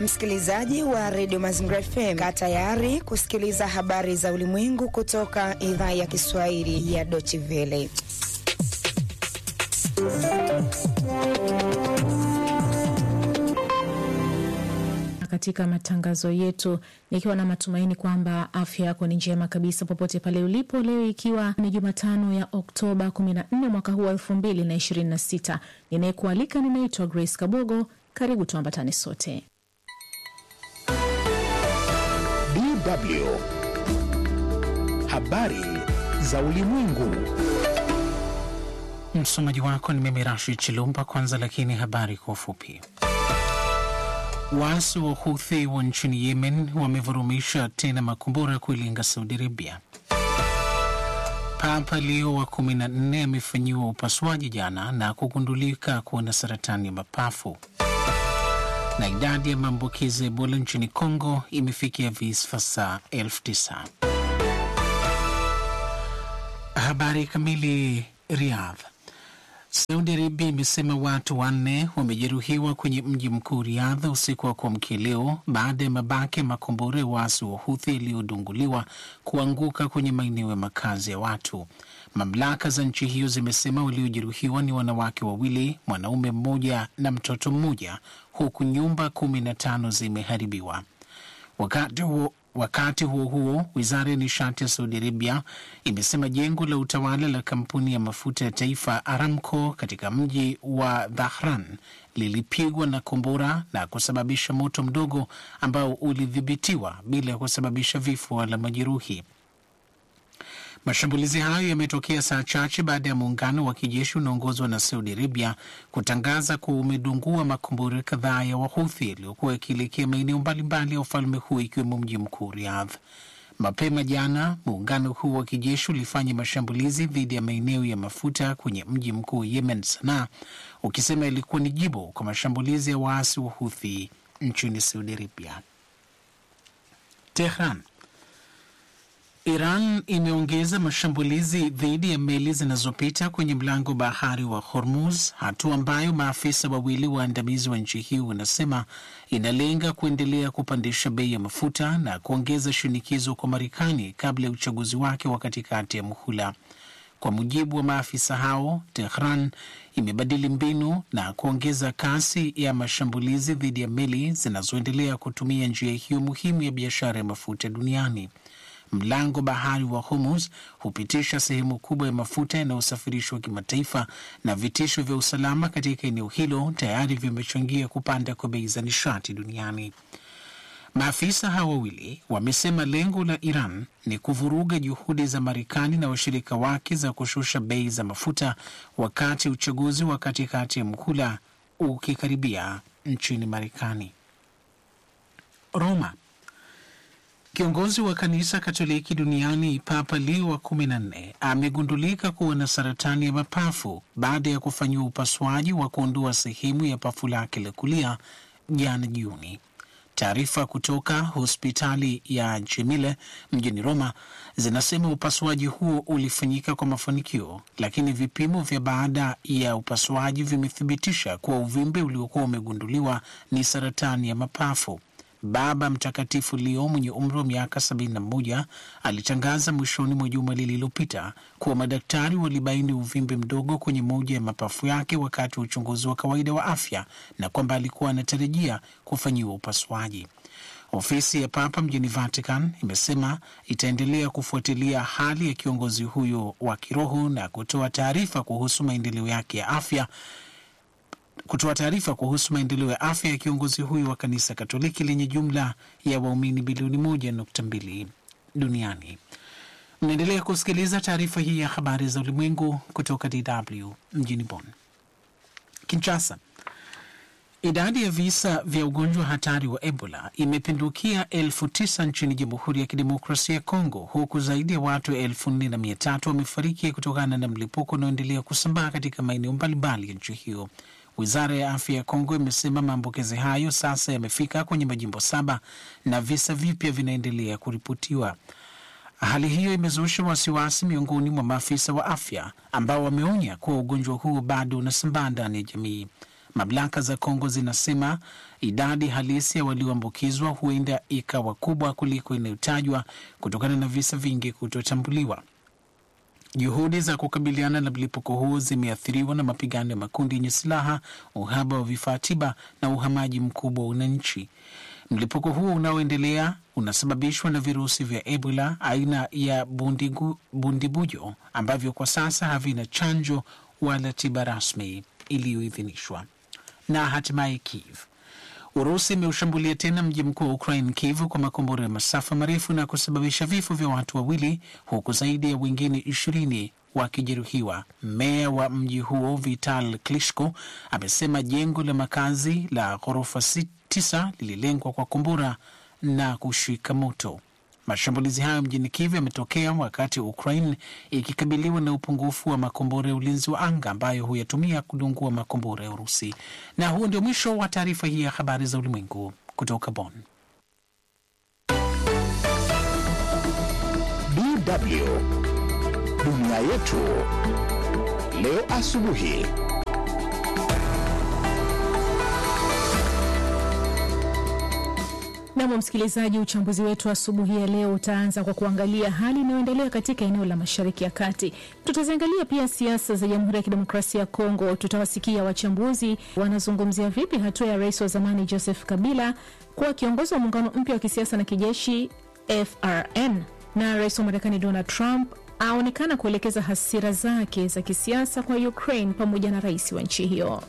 Msikilizaji wa redio Mazingira FM, kaa tayari kusikiliza habari za ulimwengu kutoka idhaa ya Kiswahili ya Deutsche Welle. Katika matangazo yetu nikiwa na matumaini kwamba afya yako ni njema kabisa popote pale ulipo. Leo ikiwa ni Jumatano ya Oktoba 14 mwaka huu wa 2026, ninayekualika ninaitwa Grace Kabogo. Karibu tuambatane sote. DW habari za ulimwengu. Msomaji wako ni mimi Rashid Chilumba. Kwanza lakini habari kwa ufupi. Waasi wa Houthi wa nchini Yemen wamevurumisha tena makombora kuilenga Saudi Arabia. Papa Leo wa kumi na nne amefanyiwa upasuaji jana na kugundulika kuwa na saratani ya mapafu. Na idadi ya maambukizi ya Ebola nchini Kongo imefikia visa elfu tisa. Habari kamili. Riyadh. Saudi Arabia imesema watu wanne wamejeruhiwa kwenye mji mkuu Riadha usiku wa kuamkia leo baada ya mabaki ya makombora ya waasi wa Huthi yaliyodunguliwa kuanguka kwenye maeneo ya makazi ya watu. Mamlaka za nchi hiyo zimesema waliojeruhiwa ni wanawake wawili, mwanaume mmoja na mtoto mmoja, huku nyumba kumi na tano zimeharibiwa. Wakati huo Wakati huo huo, wizara ya nishati ya Saudi Arabia imesema jengo la utawala la kampuni ya mafuta ya taifa Aramco katika mji wa Dhahran lilipigwa na kombora na kusababisha moto mdogo ambao ulidhibitiwa bila ya kusababisha vifo wala majeruhi. Mashambulizi hayo yametokea saa chache baada ya muungano wa kijeshi unaongozwa na Saudi Arabia kutangaza kuwa umedungua makombora kadhaa ya Wahuthi yaliyokuwa yakielekea maeneo mbalimbali ya ufalme huo ikiwemo mji mkuu Riyadh. Mapema jana muungano huo wa kijeshi ulifanya mashambulizi dhidi ya maeneo ya mafuta kwenye mji mkuu Yemen, Sanaa, ukisema ilikuwa ni jibu kwa mashambulizi ya waasi wa Huthi nchini Saudi Arabia. Tehran. Iran imeongeza mashambulizi dhidi ya meli zinazopita kwenye mlango bahari wa Hormuz, hatua ambayo maafisa wawili waandamizi wa nchi hiyo wanasema inalenga kuendelea kupandisha bei ya mafuta na kuongeza shinikizo kwa Marekani kabla ya uchaguzi wake wa katikati ya muhula. Kwa mujibu wa maafisa hao, Tehran imebadili mbinu na kuongeza kasi ya mashambulizi dhidi ya meli zinazoendelea kutumia njia hiyo muhimu ya biashara ya mafuta duniani. Mlango bahari wa Hormuz hupitisha sehemu kubwa ya mafuta yanayosafirishwa kimataifa, na vitisho vya usalama katika eneo hilo tayari vimechangia kupanda kwa bei za nishati duniani. Maafisa hao wawili wamesema lengo la Iran ni kuvuruga juhudi za Marekani na washirika wake za kushusha bei za mafuta wakati uchaguzi wa katikati ya muhula ukikaribia nchini Marekani. Roma. Kiongozi wa kanisa Katoliki duniani Papa Leo wa kumi na nne amegundulika kuwa na saratani ya mapafu baada ya kufanyiwa upasuaji wa kuondoa sehemu ya pafu lake la kulia jana Juni. Taarifa kutoka hospitali ya Jemile mjini Roma zinasema upasuaji huo ulifanyika kwa mafanikio, lakini vipimo vya baada ya upasuaji vimethibitisha kuwa uvimbe uliokuwa umegunduliwa ni saratani ya mapafu. Baba Mtakatifu Leo mwenye umri wa miaka 71 alitangaza mwishoni mwa juma lililopita kuwa madaktari walibaini uvimbe mdogo kwenye moja ya mapafu yake wakati wa uchunguzi wa kawaida wa afya na kwamba alikuwa anatarajia kufanyiwa upasuaji. Ofisi ya Papa mjini Vatican imesema itaendelea kufuatilia hali ya kiongozi huyo wa kiroho na kutoa taarifa kuhusu maendeleo yake ya afya kutoa taarifa kuhusu maendeleo ya afya ya kiongozi huyo wa kanisa Katoliki lenye jumla ya waumini bilioni moja nukta mbili duniani. Mnaendelea kusikiliza taarifa hii ya habari za ulimwengu kutoka DW mjini Bonn. Kinshasa, idadi ya visa vya ugonjwa hatari wa Ebola imepindukia elfu tisa nchini Jamhuri ya Kidemokrasia ya Kongo, huku zaidi ya watu elfu nne na mia tatu wamefariki kutokana na mlipuko unaoendelea kusambaa katika maeneo mbalimbali ya nchi hiyo. Wizara ya afya ya Kongo imesema maambukizi hayo sasa yamefika kwenye majimbo saba na visa vipya vinaendelea kuripotiwa. Hali hiyo imezusha wasiwasi miongoni mwa maafisa wa afya ambao wameonya kuwa ugonjwa huo bado unasambaa ndani ya jamii. Mamlaka za Kongo zinasema idadi halisi ya walioambukizwa huenda ikawa kubwa kuliko inayotajwa kutokana na visa vingi kutotambuliwa. Juhudi za kukabiliana na mlipuko huo zimeathiriwa na mapigano ya makundi yenye silaha, uhaba wa vifaa tiba na uhamaji mkubwa wa wananchi. Mlipuko huo unaoendelea unasababishwa na virusi vya Ebola aina ya bundigu, bundibujo ambavyo kwa sasa havina chanjo wala tiba rasmi iliyoidhinishwa. Na hatimaye Kiev, Urusi imeushambulia tena mji mkuu wa Ukraine, Kiev, kwa makombora ya masafa marefu na kusababisha vifo vya watu wawili huku zaidi ya wengine ishirini wakijeruhiwa. Meya wa mji huo Vital Klitschko amesema jengo la makazi la ghorofa tisa lililengwa kwa kombora na kushika moto. Mashambulizi hayo mjini Kiev yametokea wakati Ukraine ikikabiliwa na upungufu wa makombora ya ulinzi wa anga ambayo huyatumia kudungua makombora ya Urusi. Na huo ndio mwisho wa taarifa hii ya habari za ulimwengu kutoka Bonn. DW dunia yetu leo asubuhi. Nam msikilizaji, uchambuzi wetu asubuhi ya leo utaanza kwa kuangalia hali inayoendelea katika eneo la mashariki ya kati. Tutaziangalia pia siasa za Jamhuri ya Kidemokrasia ya Kongo. Tutawasikia wachambuzi wanazungumzia vipi hatua ya rais wa zamani Joseph Kabila kuwa kiongozi wa muungano mpya wa kisiasa na kijeshi FRN, na rais wa Marekani Donald Trump aonekana kuelekeza hasira zake za kisiasa kwa Ukraine pamoja na rais wa nchi hiyo.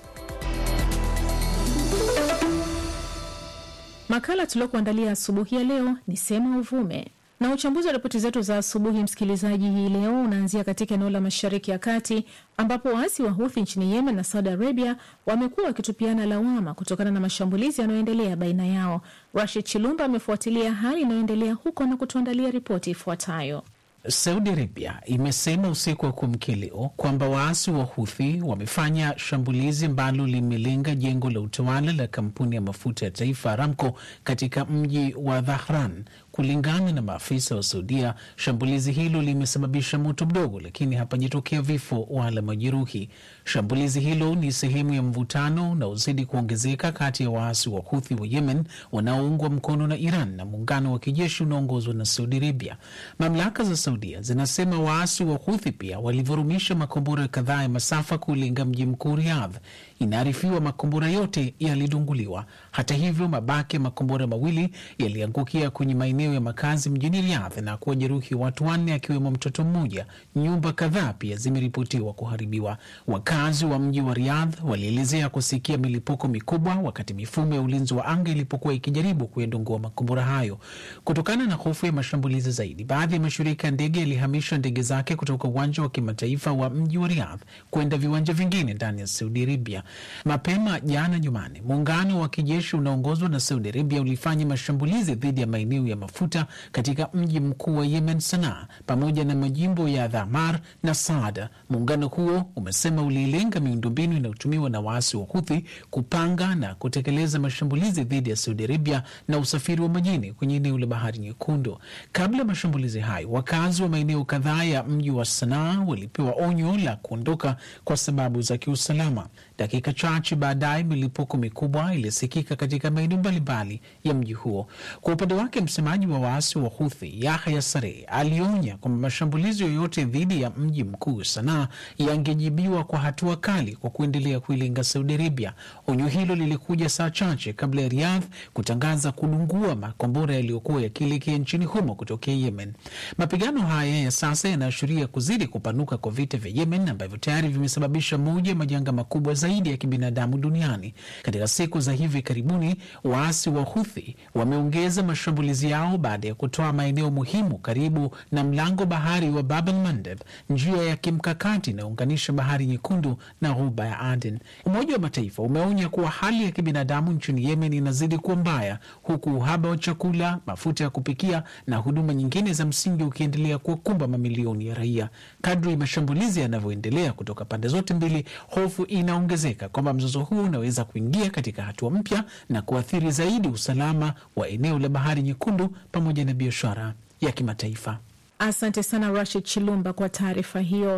Makala tuliokuandalia asubuhi ya leo ni Sema Uvume, na uchambuzi wa ripoti zetu za asubuhi, msikilizaji, hii leo unaanzia katika eneo la mashariki ya kati ambapo waasi wa Huthi nchini Yemen na Saudi Arabia wamekuwa wakitupiana lawama kutokana na mashambulizi yanayoendelea baina yao. Rashid Chilumba amefuatilia hali inayoendelea huko na kutuandalia ripoti ifuatayo. Saudi Arabia imesema usiku wa kuamkia leo kwamba waasi wa Huthi wamefanya shambulizi ambalo limelenga jengo la utawala la kampuni ya mafuta ya taifa Aramco katika mji wa Dhahran. Kulingana na maafisa wa Saudia, shambulizi hilo limesababisha moto mdogo, lakini hapajatokea vifo wala majeruhi. Shambulizi hilo ni sehemu ya mvutano unaozidi kuongezeka kati ya waasi wa Huthi wa Yemen wanaoungwa mkono na Iran na muungano wa kijeshi unaoongozwa na Saudi Arabia. Mamlaka za Saudia zinasema waasi wa Huthi pia walivurumisha makombora kadhaa ya masafa kulenga mji mkuu Riyadh. Inaarifiwa makombora yote yalidunguliwa. Hata hivyo, mabaki ya makombora mawili yaliangukia kwenye maeneo ya makazi mjini Riyadh na kuwajeruhi watu wanne, akiwemo mtoto mmoja. Nyumba kadhaa pia zimeripotiwa kuharibiwa. Wakazi wa mji wa Riyadh walielezea kusikia milipuko mikubwa wakati mifumo ya ulinzi wa anga ilipokuwa ikijaribu kuyadungua makombora hayo. Kutokana na hofu ya mashambulizi zaidi, baadhi ya mashirika ya ndege yalihamisha ndege zake kutoka uwanja wa kimataifa wa mji wa Riyadh kwenda viwanja vingine ndani ya Saudi Arabia. Mapema jana Jumanne, muungano wa kijeshi unaongozwa na Saudi Arabia ulifanya mashambulizi dhidi ya maeneo ya mafuta katika mji mkuu wa Yemen, Sanaa, pamoja na majimbo ya Dhamar na Saada. Muungano huo umesema ulilenga miundombinu inayotumiwa na waasi wa Huthi kupanga na kutekeleza mashambulizi dhidi ya Saudi Arabia na usafiri wa majini kwenye eneo la Bahari Nyekundu. Kabla ya mashambulizi hayo, wakazi wa maeneo kadhaa ya mji wa Sanaa walipewa onyo la kuondoka kwa sababu za kiusalama. Dakika chache baadaye milipuko mikubwa ilisikika katika maeneo mbalimbali ya mji huo. Kwa upande wake, msemaji wa waasi wa Huthi Yahya Saree alionya kwamba mashambulizi yoyote dhidi ya mji mkuu Sanaa yangejibiwa kwa hatua kali kwa kuendelea kuilenga Saudi Arabia. Onyo hilo lilikuja saa chache kabla ya Riyadh kutangaza kudungua makombora yaliyokuwa yakielekea nchini humo kutokea Yemen. Mapigano haya ya sasa yanaashiria kuzidi kupanuka kwa vita vya Yemen ambavyo tayari vimesababisha moja ya majanga makubwa zaidi ya kibinadamu duniani. Katika siku za hivi karibuni, waasi wa Huthi wameongeza mashambulizi yao baada ya kutoa maeneo muhimu karibu na mlango bahari wa Bab el Mandeb, njia ya kimkakati inayounganisha bahari nyekundu na ghuba ya Aden. Umoja wa Mataifa umeonya kuwa hali ya kibinadamu nchini Yemen inazidi kuwa mbaya, huku uhaba wa chakula, mafuta ya kupikia na huduma nyingine za msingi ukiendelea kuwakumba mamilioni ya raia. Kadri mashambulizi yanavyoendelea kutoka pande zote mbili, hofu inaongezeka kwamba mzozo huu unaweza kuingia katika hatua mpya na kuathiri zaidi usalama wa eneo la bahari nyekundu pamoja na biashara ya kimataifa. Asante sana Rashid Chilumba kwa taarifa hiyo.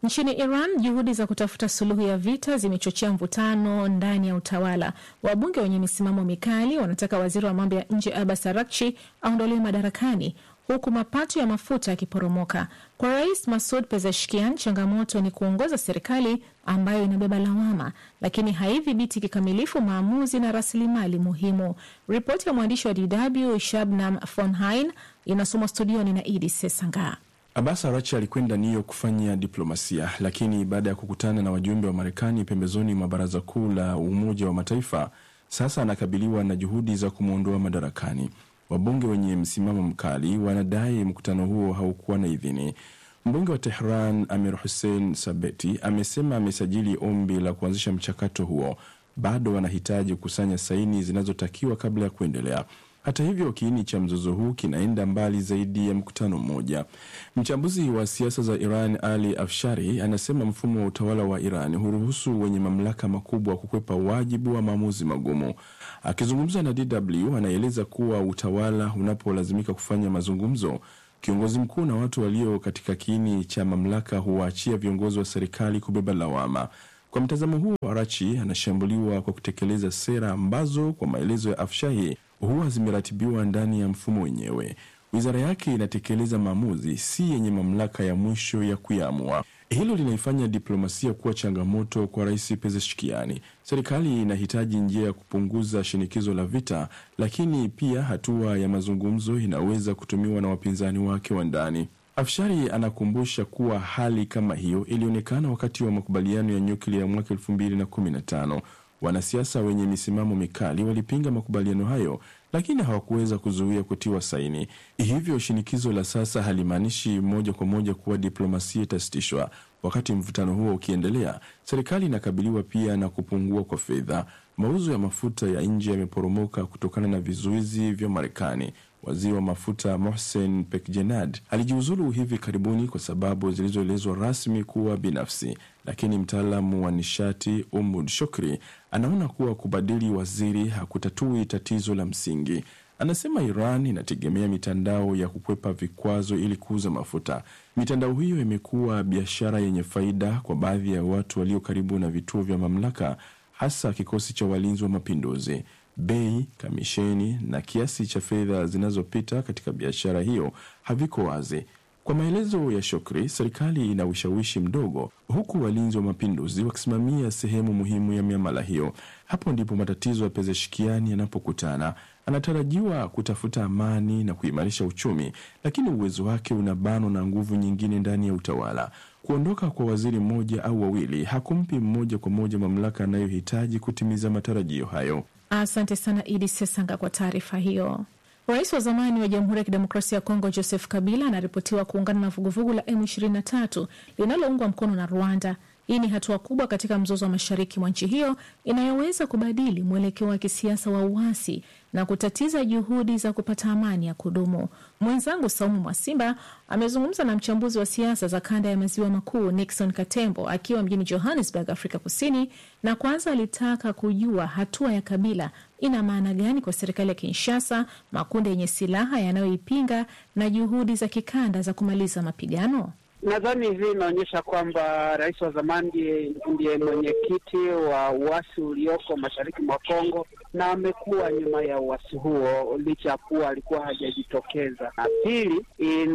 Nchini Iran, juhudi za kutafuta suluhu ya vita zimechochea mvutano ndani ya utawala. Wabunge wenye misimamo mikali wanataka waziri wa mambo ya nje Abbas Araghchi aondolewe madarakani huku mapato ya mafuta yakiporomoka. Kwa Rais Masud Pezeshkian, changamoto ni kuongoza serikali ambayo inabeba lawama, lakini haidhibiti kikamilifu maamuzi na rasilimali muhimu. Ripoti ya mwandishi wa DW Shabnam Fonhain inasomwa studioni na Idi Sesanga. Abbas Arachi alikwenda New York kufanya diplomasia, lakini baada ya kukutana na wajumbe wa Marekani pembezoni mwa baraza kuu la Umoja wa Mataifa, sasa anakabiliwa na juhudi za kumwondoa madarakani. Wabunge wenye msimamo mkali wanadai mkutano huo haukuwa na idhini. Mbunge wa Tehran Amir Hussein Sabeti amesema amesajili ombi la kuanzisha mchakato huo, bado wanahitaji kukusanya saini zinazotakiwa kabla ya kuendelea. Hata hivyo, kiini cha mzozo huu kinaenda mbali zaidi ya mkutano mmoja. Mchambuzi wa siasa za Iran Ali Afshari anasema mfumo wa utawala wa Iran huruhusu wenye mamlaka makubwa kukwepa wajibu wa maamuzi magumu. Akizungumza na DW, anaeleza kuwa utawala unapolazimika kufanya mazungumzo, kiongozi mkuu na watu walio katika kiini cha mamlaka huwaachia viongozi wa serikali kubeba lawama. Kwa mtazamo huo, Arachi anashambuliwa kwa kutekeleza sera ambazo kwa maelezo ya Afshahi huwa zimeratibiwa ndani ya mfumo wenyewe. Wizara yake inatekeleza maamuzi, si yenye mamlaka ya mwisho ya kuyaamua. Hilo linaifanya diplomasia kuwa changamoto kwa Rais Pezeshkiani. Serikali inahitaji njia ya kupunguza shinikizo la vita, lakini pia hatua ya mazungumzo inaweza kutumiwa na wapinzani wake wa ndani. Afshari anakumbusha kuwa hali kama hiyo ilionekana wakati wa makubaliano ya nyuklia ya mwaka elfu mbili na kumi na tano. Wanasiasa wenye misimamo mikali walipinga makubaliano hayo, lakini hawakuweza kuzuia kutiwa saini. Hivyo shinikizo la sasa halimaanishi moja kwa moja kuwa diplomasia itasitishwa. Wakati mvutano huo ukiendelea, serikali inakabiliwa pia na kupungua kwa fedha. Mauzo ya mafuta ya nje yameporomoka kutokana na vizuizi vya Marekani. Waziri wa mafuta Mohsen Pekjenad alijiuzulu hivi karibuni kwa sababu zilizoelezwa rasmi kuwa binafsi, lakini mtaalamu wa nishati Umud Shokri anaona kuwa kubadili waziri hakutatui tatizo la msingi. Anasema Iran inategemea mitandao ya kukwepa vikwazo ili kuuza mafuta. Mitandao hiyo imekuwa biashara yenye faida kwa baadhi ya watu walio karibu na vituo vya mamlaka, hasa kikosi cha walinzi wa mapinduzi. Bei, kamisheni na kiasi cha fedha zinazopita katika biashara hiyo haviko wazi. Kwa maelezo ya Shokri, serikali ina ushawishi mdogo, huku walinzi wa mapinduzi wakisimamia sehemu muhimu ya miamala hiyo. Hapo ndipo matatizo ya Pezeshkiani yanapokutana. Anatarajiwa kutafuta amani na kuimarisha uchumi, lakini uwezo wake unabanwa na nguvu nyingine ndani ya utawala. Kuondoka kwa waziri mmoja au wawili hakumpi mmoja kwa moja mamlaka anayohitaji kutimiza matarajio hayo. Asante sana Idi Sesanga kwa taarifa hiyo. Rais wa zamani wa Jamhuri ya Kidemokrasia ya Kongo Joseph Kabila anaripotiwa kuungana na vuguvugu la M23 linaloungwa mkono na Rwanda. Hii ni hatua kubwa katika mzozo wa mashariki mwa nchi hiyo inayoweza kubadili mwelekeo wa kisiasa wa uasi na kutatiza juhudi za kupata amani ya kudumu. Mwenzangu Saumu Mwasimba amezungumza na mchambuzi wa siasa za kanda ya maziwa makuu Nixon Katembo akiwa mjini Johannesburg, Afrika Kusini, na kwanza alitaka kujua hatua ya Kabila ina maana gani kwa serikali ya Kinshasa, makundi yenye silaha yanayoipinga na juhudi za kikanda za kumaliza mapigano. Nadhani hii inaonyesha kwamba rais wa zamani ndiye mwenyekiti wa uasi ulioko mashariki mwa Kongo na amekuwa nyuma ya uasi huo licha ya kuwa alikuwa hajajitokeza. Na pili,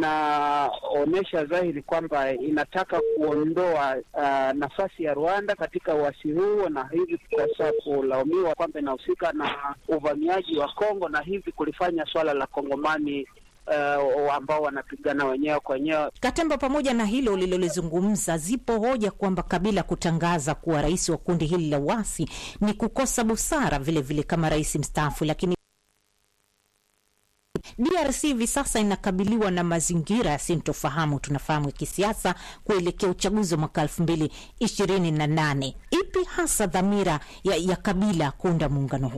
inaonyesha dhahiri kwamba inataka kuondoa uh, nafasi ya Rwanda katika uasi huo, na hivi sasa kulaumiwa kwamba inahusika na uvamiaji wa Kongo na hivi kulifanya swala la Kongomani Uh, ambao wanapigana wenyewe kwa wenyewe. Katemba, pamoja na hilo ulilolizungumza, zipo hoja kwamba Kabila kutangaza kuwa rais wa kundi hili la uasi ni kukosa busara vilevile vile kama rais mstaafu, lakini DRC hivi sasa inakabiliwa na mazingira yasintofahamu, tunafahamu ya kisiasa kuelekea uchaguzi wa mwaka elfu mbili ishirini na nane. Ipi hasa dhamira ya, ya Kabila kuunda muungano huu?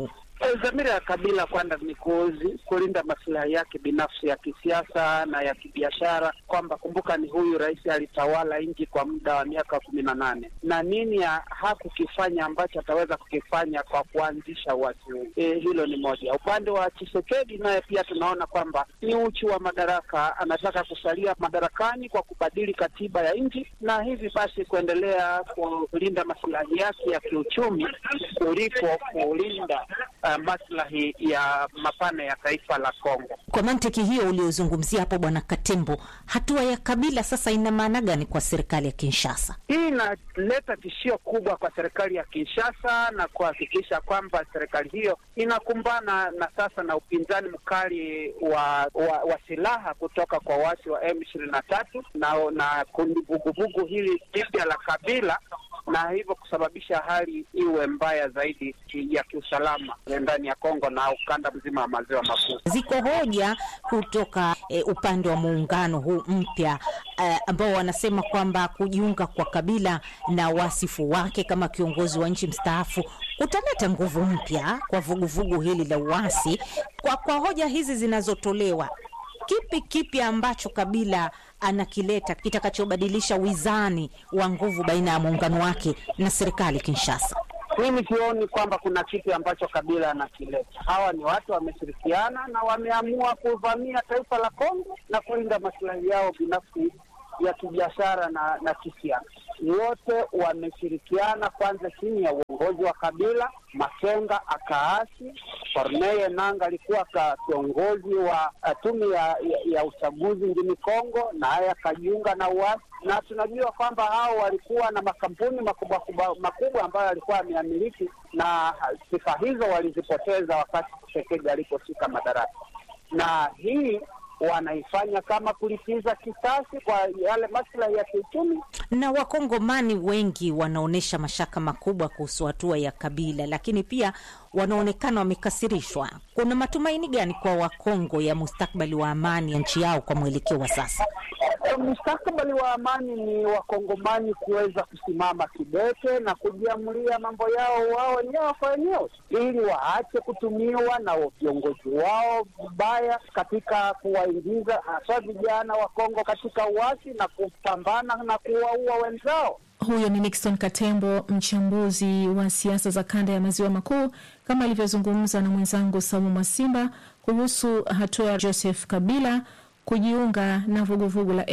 Dhamira ya Kabila kwanza ni kuzi, kulinda masilahi yake binafsi ya kisiasa na ya kibiashara, kwamba kumbuka, ni huyu rais alitawala nchi kwa muda wa miaka kumi na nane na nini ya hakukifanya ambacho ataweza kukifanya kwa kuanzisha uasi huu. E, hilo ni moja. Upande wa Chisekedi naye pia tunaona kwamba ni uchu wa madaraka, anataka kusalia madarakani kwa kubadili katiba ya nchi na hivi basi kuendelea kulinda masilahi yake ya kiuchumi kuliko kulinda uh, maslahi ya mapana ya taifa la Kongo. Kwa mantiki hiyo uliozungumzia hapo, Bwana Katembo, hatua ya Kabila sasa ina maana gani kwa serikali ya Kinshasa? Hii inaleta tishio kubwa kwa serikali ya Kinshasa na kuhakikisha kwamba serikali hiyo inakumbana na sasa na upinzani mkali wa, wa, wa silaha kutoka kwa waasi wa M ishirini na tatu na, na kundi vuguvugu hili jipya la Kabila na hivyo kusababisha hali iwe mbaya zaidi ya kiusalama ndani ya Kongo na ukanda mzima wa maziwa makuu. Ziko hoja kutoka e, upande wa muungano huu mpya e, ambao wanasema kwamba kujiunga kwa Kabila na wasifu wake kama kiongozi wa nchi mstaafu utaleta nguvu mpya kwa vuguvugu hili la uasi. Kwa, kwa hoja hizi zinazotolewa kipi kipi ambacho Kabila anakileta kitakachobadilisha wizani wa nguvu baina ya muungano wake na serikali Kinshasa? Mimi sioni kwamba kuna kitu ambacho Kabila anakileta. Hawa ni watu wameshirikiana na wameamua kuvamia taifa la Kongo na kulinda masilahi yao binafsi ya kibiashara na, na kisiasa. Wote wameshirikiana kwanza chini ya uongozi wa Kabila. Makenga akaasi, Corneille Nangaa alikuwa ka kiongozi wa tume ya, ya, ya uchaguzi nchini Kongo, naye akajiunga na uasi, na tunajua kwamba hao walikuwa na makampuni makubwa makubwa ambayo alikuwa ameamiliki, na sifa hizo walizipoteza wakati Tshisekedi aliposhika madaraka, na hii wanaifanya kama kulipiza kisasi kwa yale maslahi ya kiuchumi. Na wakongomani wengi wanaonyesha mashaka makubwa kuhusu hatua ya Kabila, lakini pia wanaonekana wamekasirishwa. Kuna matumaini gani kwa Wakongo ya mustakbali wa amani ya nchi yao kwa mwelekeo wa sasa? Mustakabali wa amani ni wakongomani kuweza kusimama kidete na kujiamulia mambo yao wao wenyewe kwa wenyewe, ili waache kutumiwa na viongozi wao vibaya katika kuwaingiza hasa vijana wa Kongo katika uasi na kupambana na kuwaua wenzao. Huyo ni Nixon Katembo, mchambuzi wa siasa za kanda ya maziwa makuu, kama alivyozungumza na mwenzangu Saumu Mwasimba kuhusu hatua ya Joseph Kabila kujiunga na vuguvugu la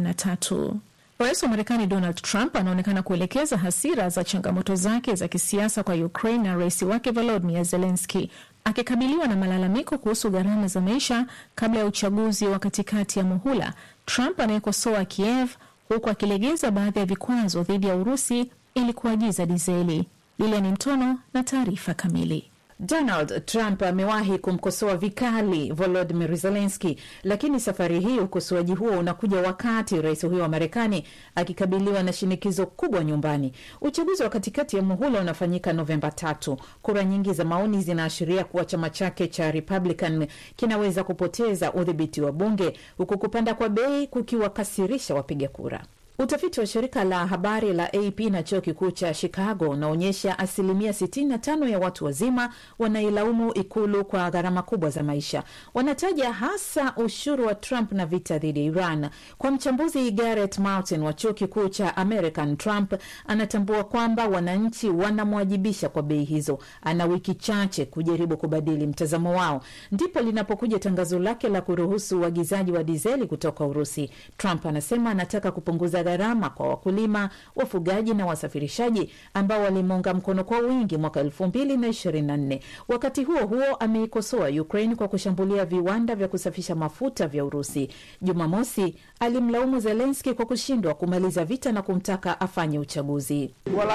M23. Rais wa Marekani Donald Trump anaonekana kuelekeza hasira za changamoto zake za kisiasa kwa Ukraine na rais wake Volodymyr Zelensky akikabiliwa na malalamiko kuhusu gharama za maisha kabla ya uchaguzi wa katikati ya muhula. Trump anayekosoa Kiev huku akilegeza baadhi ya vikwazo dhidi ya Urusi ili kuagiza dizeli. Lilian Mtono na taarifa kamili. Donald Trump amewahi kumkosoa vikali Volodymyr Zelensky, lakini safari hii ukosoaji huo unakuja wakati rais huyo wa Marekani akikabiliwa na shinikizo kubwa nyumbani. Uchaguzi wa katikati ya muhula unafanyika Novemba tatu. Kura nyingi za maoni zinaashiria kuwa chama chake cha Republican kinaweza kupoteza udhibiti wa bunge, huku kupanda kwa bei kukiwakasirisha wapiga kura. Utafiti wa shirika la habari la AP na chuo kikuu cha Chicago unaonyesha asilimia 65 ya watu wazima wanailaumu ikulu kwa gharama kubwa za maisha. Wanataja hasa ushuru wa Trump na vita dhidi ya Iran. Kwa mchambuzi Garrett Martin wa chuo kikuu cha American, Trump anatambua kwamba wananchi wanamwajibisha kwa bei hizo. Ana wiki chache kujaribu kubadili mtazamo wao. Ndipo linapokuja tangazo lake la kuruhusu uagizaji wa dizeli kutoka Urusi. Trump anasema anataka kupunguza gharama kwa wakulima, wafugaji na wasafirishaji ambao walimuunga mkono kwa wingi mwaka elfu mbili na ishirini na nne. Wakati huo huo, ameikosoa Ukraine kwa kushambulia viwanda vya kusafisha mafuta vya Urusi. Jumamosi alimlaumu Zelenski kwa kushindwa kumaliza vita na kumtaka afanye uchaguzi.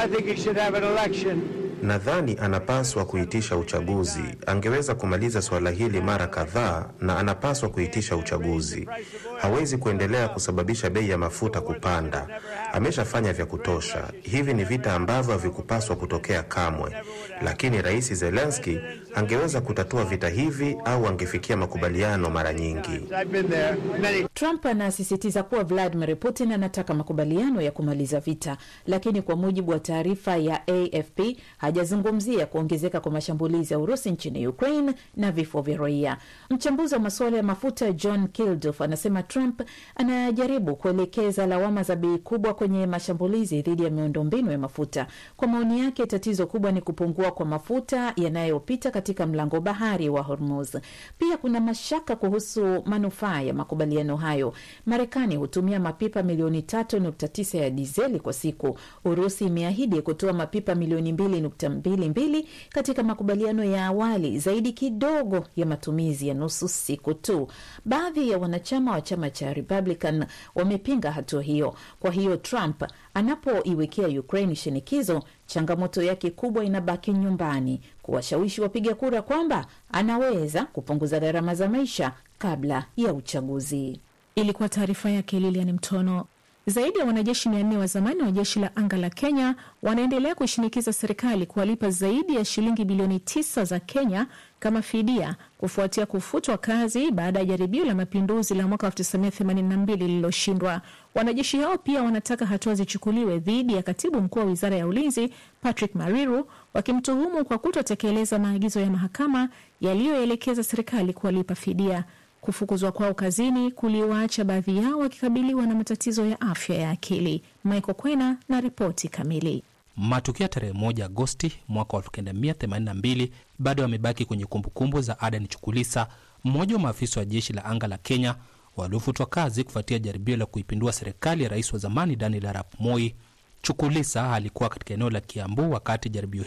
Well, nadhani anapaswa kuitisha uchaguzi. Angeweza kumaliza suala hili mara kadhaa, na anapaswa kuitisha uchaguzi. Hawezi kuendelea kusababisha bei ya mafuta kupanda. Rwanda. Ameshafanya vya kutosha. Hivi ni vita ambavyo havikupaswa kutokea kamwe, lakini Rais Zelensky angeweza kutatua vita hivi au angefikia makubaliano mara nyingi. Trump anasisitiza kuwa Vladimir Putin anataka makubaliano ya kumaliza vita, lakini kwa mujibu wa taarifa ya AFP hajazungumzia kuongezeka kwa mashambulizi ya Urusi nchini Ukraine na vifo vya raia. Mchambuzi wa masuala ya mafuta John Kilduff anasema Trump anajaribu kuelekeza lawama za bei kubwa kwenye mashambulizi dhidi ya miundombinu ya mafuta. Kwa maoni yake, tatizo kubwa ni kupungua kwa mafuta yanayopita katika mlango bahari wa Hormuz. Pia kuna mashaka kuhusu manufaa ya makubaliano hayo. Marekani hutumia mapipa milioni 3.9 ya dizeli kwa siku. Urusi imeahidi kutoa mapipa milioni 2.22 katika makubaliano ya awali, zaidi kidogo ya matumizi ya nusu siku tu. Baadhi ya wanachama wa chama cha Republican wamepinga hatua hiyo. Kwa hiyo Trump anapoiwekea Ukraine shinikizo, changamoto yake kubwa inabaki nyumbani, kuwashawishi wapiga kura kwamba anaweza kupunguza gharama za maisha kabla ya uchaguzi. Ilikuwa taarifa yake Lilian Mtono. Zaidi ya wanajeshi mia nne wa zamani wa jeshi la anga la Kenya wanaendelea kuishinikiza serikali kuwalipa zaidi ya shilingi bilioni tisa za Kenya kama fidia kufuatia kufutwa kazi baada ya jaribio la mapinduzi la mwaka 1982 lililoshindwa. Wanajeshi hao pia wanataka hatua zichukuliwe dhidi ya katibu mkuu wa wizara ya ulinzi Patrick Mariru, wakimtuhumu kwa kutotekeleza maagizo ya mahakama yaliyoelekeza serikali kuwalipa fidia. Kufukuzwa kwao kazini kuliwaacha baadhi yao wakikabiliwa na matatizo ya afya ya akili. Michael Kwena na ripoti kamili. Matukio ya tarehe moja Agosti mwaka wa 1982 bado yamebaki kwenye kumbukumbu za Adan Chukulisa, mmoja wa maafisa wa jeshi la anga la Kenya waliofutwa kazi kufuatia jaribio la kuipindua serikali ya rais wa zamani Daniel Arap Moi. Chukulisa alikuwa katika eneo la Kiambu wakati jaribio